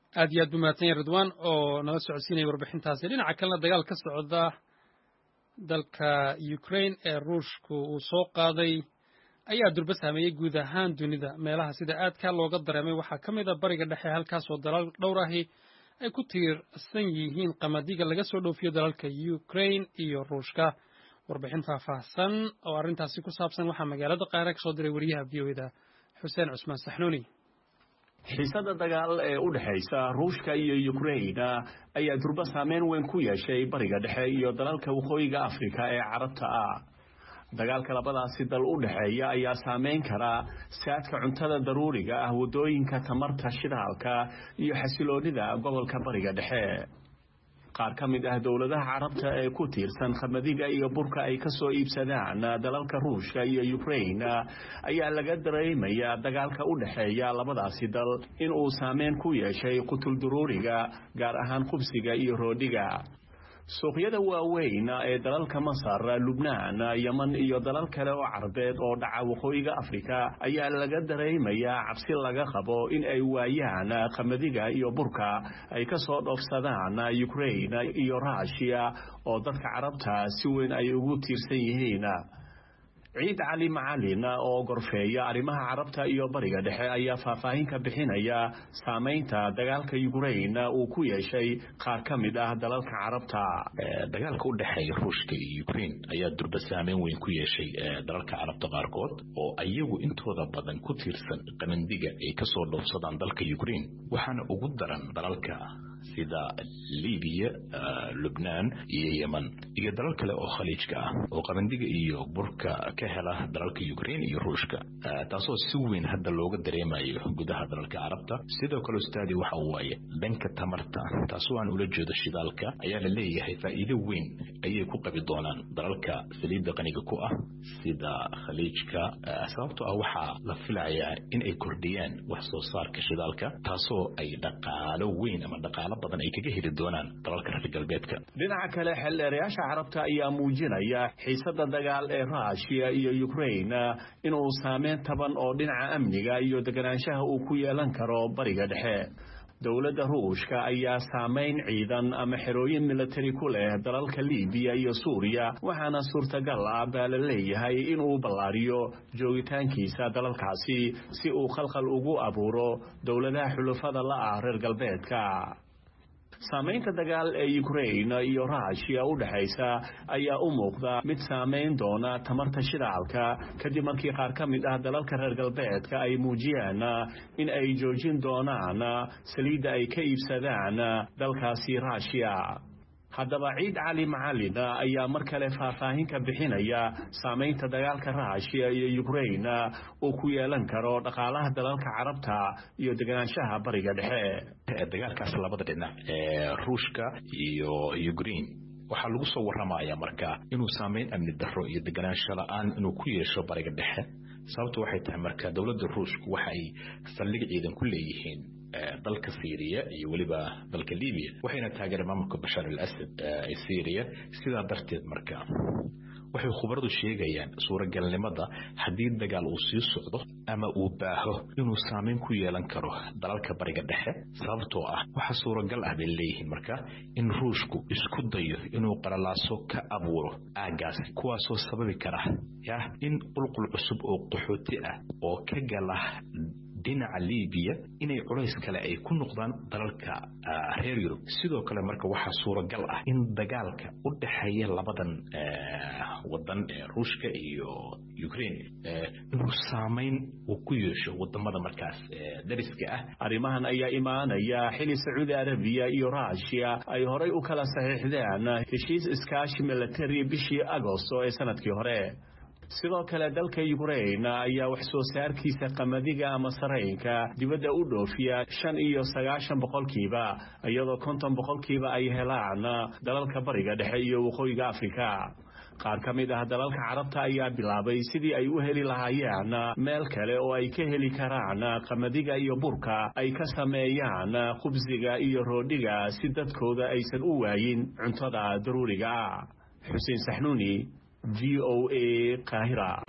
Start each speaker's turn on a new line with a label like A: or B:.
A: aad iyo aad buu mahadsan yahay ridwan oo nala socodsiinaya warbixintaasi dhinaca kalena dagaal ka socda dalka ukraine ee ruushku uu soo qaaday ayaa durba saameeyey guud ahaan dunida meelaha sida aadka looga dareemay waxaa ka mid a bariga dhexe halkaasoo dalal dhowr ahi ay ku tiirsan yihiin qamadiga laga soo dhoofiyo dalalka ukraine iyo ruushka warbixin faahfaahsan oo arrintaasi ku saabsan waxaa magaalada qaara ka soo diray wariyaha v o eda xuseen cusmaan saxnuuni
B: xiisada dagaal ee u dhexaysa ruushka iyo ukraina ayaa durba saameyn weyn ku yeeshay bariga dhexe iyo dalalka waqooyiga afrika ee carabta ah dagaalka labadaasi dal u dhexeeya ayaa saameyn kara saadka cuntada daruuriga ah waddooyinka tamarta shidaalka iyo xasiloonida gobolka bariga dhexe qaar ka mid ah dowladaha carabta ee ku tiirsan khamadiga iyo burka ay ka soo iibsadaan dalalka ruushka iyo ukraina ayaa laga dareemayaa dagaalka u dhexeeya labadaasi dal in uu saameyn ku yeeshay qutulduruuriga gaar ahaan khubsiga iyo roodhiga suuqyada waaweyn ee dalalka masar lubnaan yeman iyo dalal kale oo carabeed oo dhaca waqooyiga afrika ayaa laga dareemayaa cabsi laga qabo in ay waayaan qamadiga iyo burka ay ka soo dhoofsadaan ukraina iyo ruushiya oo dadka carabta si weyn ay ugu tiirsan yihiin ciid cali macalin oo gorfeeya arrimaha carabta iyo bariga dhexe ayaa faahfaahin ka bixinaya saamaynta dagaalka ukraina uu ku yeeshay qaar ka mid ah dalalka carabta
C: dagaalka u dhexeeya ruushka iyo ukraine ayaa durba saameyn weyn ku yeeshay dalalka carabta qaarkood oo ayagu intooda badan ku tiirsan qamandiga ay kasoo dhoofsadaan dalka ukraine waxaana ugu daran dalalka sida libiya lubnaan iyo yeman iyo dalal kale oo khaliijka ah oo qabandiga iyo burka ka hela dalalka ukraine iyo ruushka taasoo si weyn hadda looga dareemayo gudaha dalalka carabta sidoo kale ustaadi waxa waaye dhanka tamarta taasoo aan ula jeedo shidaalka ayaa la leeyahay faa'iido weyn ayay ku qabi doonaan dalalka saliidda qaniga ku ah sida khaliijka sababtoo ah waxaa la filayaa in ay kordhiyaan wax soo saarka shidaalka taasoo ay dhaqaalo weyn ama dhaqaalo badan ay kaga heli doonaan dalalka reer galbeedka
B: dhinaca kale xeldheerayaasha carabta ayaa muujinaya xiisada dagaal ee ruushiya iyo ukraina inuu saameyn taban oo dhinaca amniga iyo deganaanshaha uu ku yeelan karo bariga dhexe dowladda ruushka ayaa saamayn ciidan ama xerooyin militari ku leh dalalka libiya iyo suuriya waxaana suurtagal ah baa la leeyahay inuu ballaariyo joogitaankiisa dalalkaasi si uu khalkhal ugu abuuro dowladaha xulufada la ah reer galbeedka saamaynta dagaal ee ukraina iyo ruushiya u dhexaysa ayaa u muuqda mid saamayn doona tamarta shidaalka kadib markii qaar ka mid ah dalalka reer galbeedka ay muujiyaan in ay joojin doonaan saliidda ay ka iibsadaan dalkaasi ruushiya haddaba ciid cali macalin ayaa mar kale faahfaahin ka bixinaya saamaynta dagaalka ruushiya iyo ukraina uu ku yeelan karo dhaqaalaha dalalka carabta iyo deganaanshaha bariga dhexe
C: dagaalkaas labada dhinac ee ruushka iyo ukraine waxaa lagu soo warramaya marka inuu saameyn amni darro iyo deganaansho la-aan inuu ku yeesho bariga dhexe sababtu waxay tahay marka dowladda ruushku waxa ay saldhig ciidan ku leeyihiin dalka syriya iyo weliba dalka libiya waxayna taageereen maamulka bashaar al asad ee syriya sidaa darteed marka waxay khubaradu sheegayaan suuragalnimada haddii dagaal uu sii socdo ama uu baaho inuu saameyn ku yeelan karo dalalka bariga dhexe sababtoo ah waxa suuragal ah bay leeyihiin marka in ruushku isku dayo inuu qalalaaso ka abuuro aagaasi kuwaasoo sababi kara yah in qulqul cusub oo qaxooti ah oo ka gala dhinaca libiya inay culays kale ay ku noqdaan dalalka reer yurub sidoo kale marka waxaa suuragal ah in dagaalka u dhexeeya labadan wadan ee ruushka iyo ukraine inuu saameyn uu ku yeesho wadamada markaas dariska ah
B: arrimahan ayaa imaanaya xili sacuudi arabiya iyo ruushiya ay horay u kala saxiixdeen heshiis iskaashi milatari bishii agosto ee sanadkii hore sidoo kale dalka ukraina ayaa wax soo saarkiisa qamadiga ama sarayinka dibadda u dhoofiya shan iyo sagaashan boqolkiiba iyadoo konton boqolkiiba ay helaan dalalka bariga dhexe iyo waqooyiga afrika qaar ka mid ah dalalka carabta ayaa bilaabay sidii ay u heli lahaayeen meel kale oo ay ka heli karaan qamadiga iyo burka ay ka sameeyaan khubsiga iyo roodhiga si dadkooda aysan u waayin cuntada daruuriga xuseen saxnuuni v o a qaahira